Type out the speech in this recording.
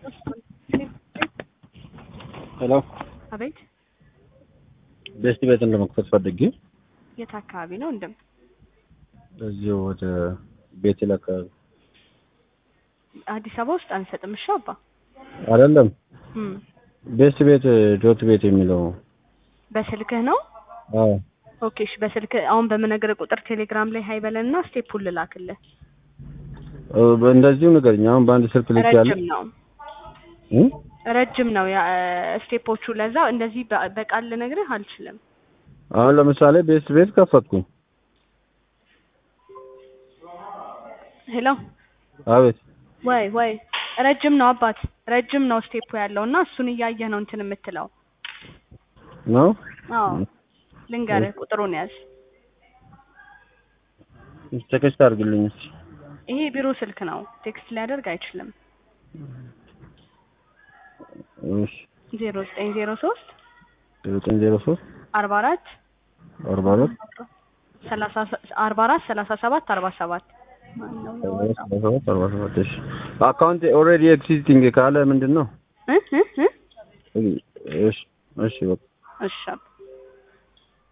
ሄሎ አቤት ቤስት ቤትን ለመክፈት ፈልጌ የት አካባቢ ነው? እንደም እዚሁ ወደ ቤቴል አካባቢ አዲስ አበባ ውስጥ አንሰጥም። እሺ አባ አይደለም እም ቤስት ቤት ዶት ቤት የሚለው በስልክህ ነው? አዎ ኦኬ እሺ። በስልክ አሁን በምነግርህ ቁጥር ቴሌግራም ላይ ሀይ በለንና ስቴፑን ልላክልህ። እ እንደዚሁ ንገረኝ። አሁን በአንድ ስልክ ልክ ያለ ረጅም ነው ረጅም ነው ያ ስቴፖቹ። ለዛ እንደዚህ በ- በቃል ልነግርህ አልችልም። አሁን ለምሳሌ ቤስት ቤት ከፈትኩኝ። ሄሎ አቤት ወይ ወይ ረጅም ነው አባት፣ ረጅም ነው ስቴፑ ያለው እና እሱን እያየህ ነው እንትን የምትለው። ነው አዎ ልንገርህ፣ ቁጥሩን ያዝ። ቴክስት አድርግልኝ እስኪ። ይሄ ቢሮ ስልክ ነው፣ ቴክስት ሊያደርግ አይችልም። እሺ ዜሮ ዘጠኝ ዜሮ ሶስት ዘጠኝ ዜሮ ሶስት አርባ አራት አርባ አራት ሰላሳ አርባ አራት ሰላሳ ሰባት አርባ ሰባት ሰላሳ ሰባት አርባ ሰባት እሺ አካውንት ኦልሬዲ ኤግዚስቲንግ ካለ ምንድን ነው? እ እ እ እሺ እሺ በቃ እሺ አባ